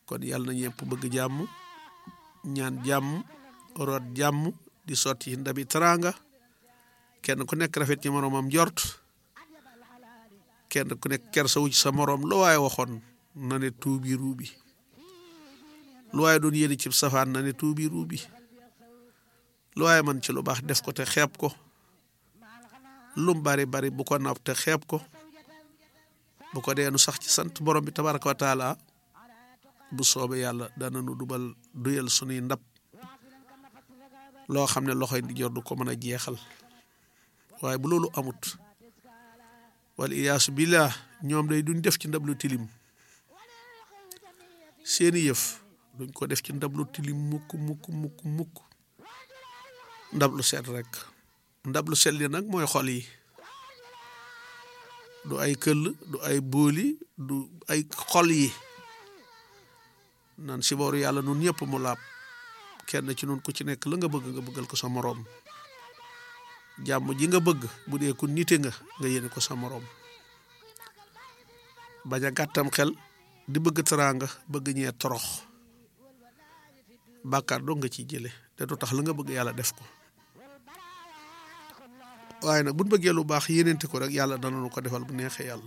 kon yàlla na ñëpp bëgg jàmm ñaan jàmm root jàmm di sotti ndabi teraanga kenn ku nekk rafet ci moroomam njort kenn ku nekk kersa wu ci sa moroom lu waaye waxoon na ne tuubi ruubi lu waaye doon yéene ci safaan na ne tuubi ruubi lu waaye man ci lu baax def ko te xeeb ko lum bari bari bu ko napp te xeeb ko bu ko deenu sax ci sant borom bi tabaraka wa taala bu soobee yàlla dana nu dubal duyal sunuy ndab loo xam ne loxoy di jor du ko mën a jeexal waaye bu loolu amut wal iyaasu billah ñoom day duñ def ci ndab lu tilim seeni yëf duñ ko def ci ndab lu tilim mukk mukk mukk mukk ndab lu set rek ndab lu set li nag mooy xol yi du ay këll du ay booli du ay xol yi nan si booru yàlla nun ñëpp mu laab kenn ci nun ku ci nekk la nga bëgg nga bëggal ko sa moroom jàmm ji nga bëgg bu dee ku nite nga nga yéene ko sa moroom bañ a gàttam xel di bëgg teraanga bëgg ñee torox bàkkaar doo nga ciy jële te du tax la nga bëgg yàlla def ko waaye nag buñ bëggee lu baax yéeneente ko rek yàlla dana nu ko defal bu neexee yàlla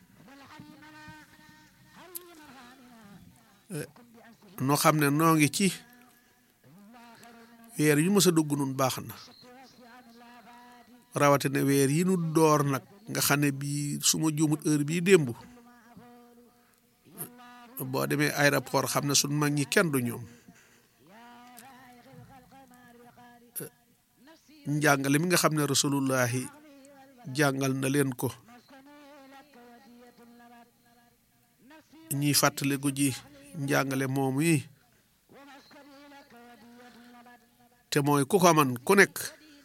noo xam ne noo ngi ci weer yu mës a dugg nun baax na rawatina weer yi nu door nag nga xam ne bii su ma juumut heure bii démb boo demee aéroport xam ne suñ mag ñi kenn du ñoom njàngale mi nga xam ne rasulullahi jàngal na leen ko ñiy fàttaliku ji njàngale moomu yi te mooy ku ko man ku nekk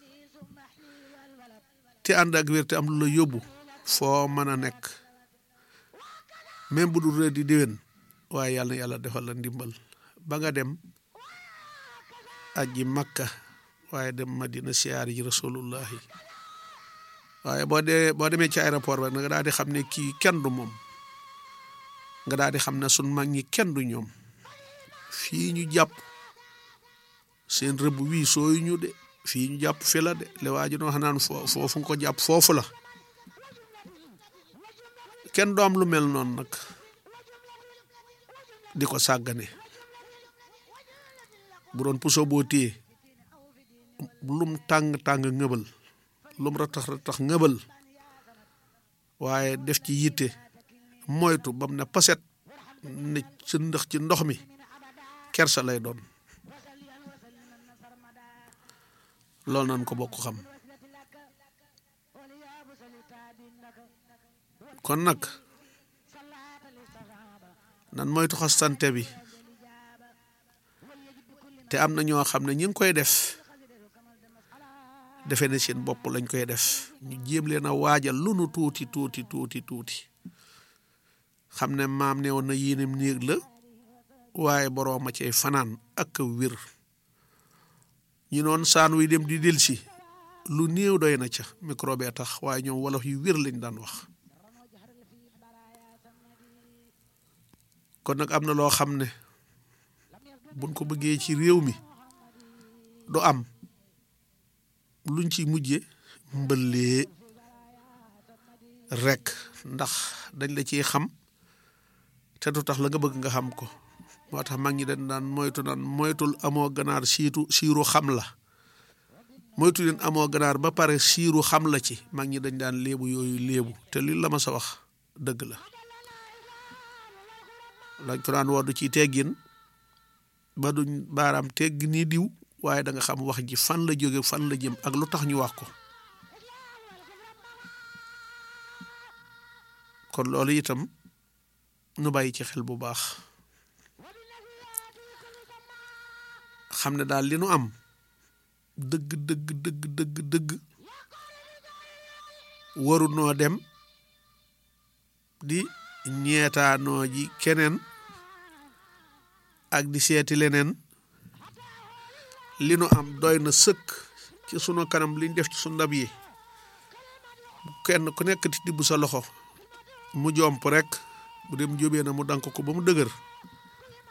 te ànd ak wér te am lu la yóbbu foo mën a nekk même bu dul rëdd di déwén waaye yàlla na yàlla defal la ndimbal ba nga dem aji makka waaye dem madina siyaar yi rasulullahi waaye boo dee boo demee ci aéroport ba nga daal di xam ne kii kenn du moom nga daal di xam ne sun mag ñi kenn du ñoom fii ñu jàpp seen rëbb wii sooyu ñu de fii ñu jàpp fi la de le waa ji doon wax naan foofu nga ko jàpp foofu la kenn du am lu mel noonu nag di ko sàggane bu doon puso boo téye lum tàng-tàng ngëbal lum ratax ratax ngëbal waaye def ci yitte moytu bam ne paset ne ci ndax ci ndox mi kersa lay doon loolu nan ko bokk xam kon nag nan moytu xastante bi te am na ñoo xam ne ñi ngi koy def defe ne seen bopp lañ koy def ñu jéem leen a waajal lu nu tuuti tuuti tuuti tuuti xam ne maam ne woon na yéenem néeg la waaye boroom a cay fanaan ak wér ñi noon saan wi dem di delsi lu néew doy na ca microbe tax waaye ñoom wolof yu wér lañ daan wax kon nag am na loo xam ne buñ ko bëggee ci réew mi du am luñ ci mujje mbëllee rekk ndax dañ la ciy xam te du tax la nga bëgg nga xam ko moo tax mag ñi dañ daan moytu naan moytul amoo ganaar siitu siiru xam la moytu leen amoo ganaar ba pare siiru xam la ci mag ñi dañ daan léebu yooyu léebu te li la ma sa wax dëgg la lañ ko daan woddu ci teggin ba duñ baaraam tegg ni diw waaye da nga xam wax ji fan la jóge fan la jëm ak lu tax ñu wax ko kon loolu itam nu bàyyi ci xel bu baax xam ne daal li nu am dëgg dëgg dëgg dëgg dëgg waru noo dem di ñeetaanoo ji keneen ak di seeti leneen li nu am doy na sëkk ci sunu kanam liñ def ci sunu ndab yi kenn ku nekk di tibb sa loxo mu jomp rek bu dem jóbee na mu dank ko ba mu dëgër